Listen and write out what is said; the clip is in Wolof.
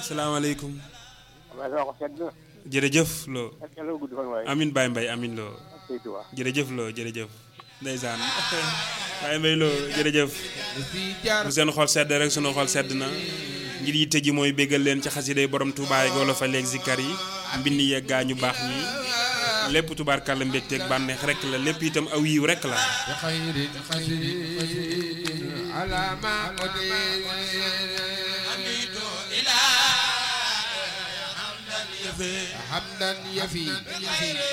salaamaaleykum waaye sama ko sedd na jërëjëf loo yàlla na gudd fan waaye amin Baye Mbaye amin loo saytu waa jërëjëf loo jërëjëf ndeysaan Baye Mbaye loo jërëjëf bu seen xol sedd rek sunu xol sedd na ngir yitte ji mooy béggal leen ci xasiday borom Touba yi wala fa léegi zikkar yi mbind yeeg gaa ñu baax ñi lépp tubaarkàlla mbégteeg bànneex rek la lépp itam aw yiw rek la بخير قدر على ما قدر حمدا يفي